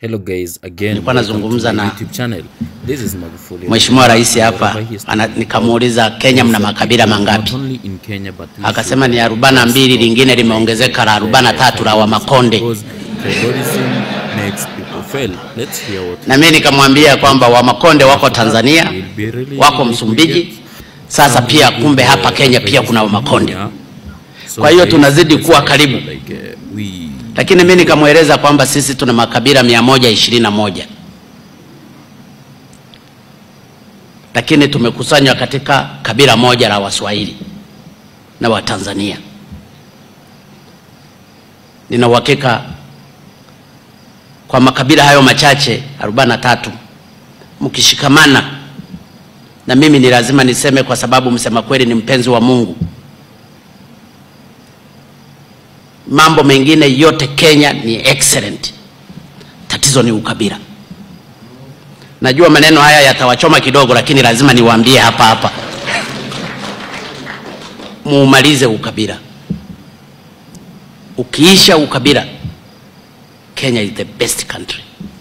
Hello guys, again. Nilikuwa welcome nazungumza to my na YouTube channel. This is Magufuli. Mheshimiwa Rais hapa Wherever he is ana, talking nikamuuliza about, Kenya mna also makabila not mangapi? only in Kenya, but we Akasema should ni arobaini na mbili, lingine limeongezeka la arobaini na tatu la Wamakonde. because tribalism makes people fail. Let's hear what Na mimi nikamwambia kwamba Wamakonde wako Tanzania, will be really wako good we Msumbiji, get sasa some pia good, kumbe uh, hapa Kenya pia kuna Wamakonde. Yeah. So Kwa hiyo guys, tunazidi let's kuwa make karibu. sure, like, uh, we Lakini mimi nikamweleza kwamba sisi tuna makabila mia moja ishirini na moja lakini tumekusanywa katika kabila moja la Waswahili na Watanzania. Nina uhakika kwa makabila hayo machache 43 mkishikamana, na mimi ni lazima niseme, kwa sababu msema kweli ni mpenzi wa Mungu. Mambo mengine yote Kenya ni excellent, tatizo ni ukabila. Najua maneno haya yatawachoma kidogo, lakini lazima niwaambie hapa hapa, muumalize ukabila. Ukiisha ukabila, Kenya is the best country.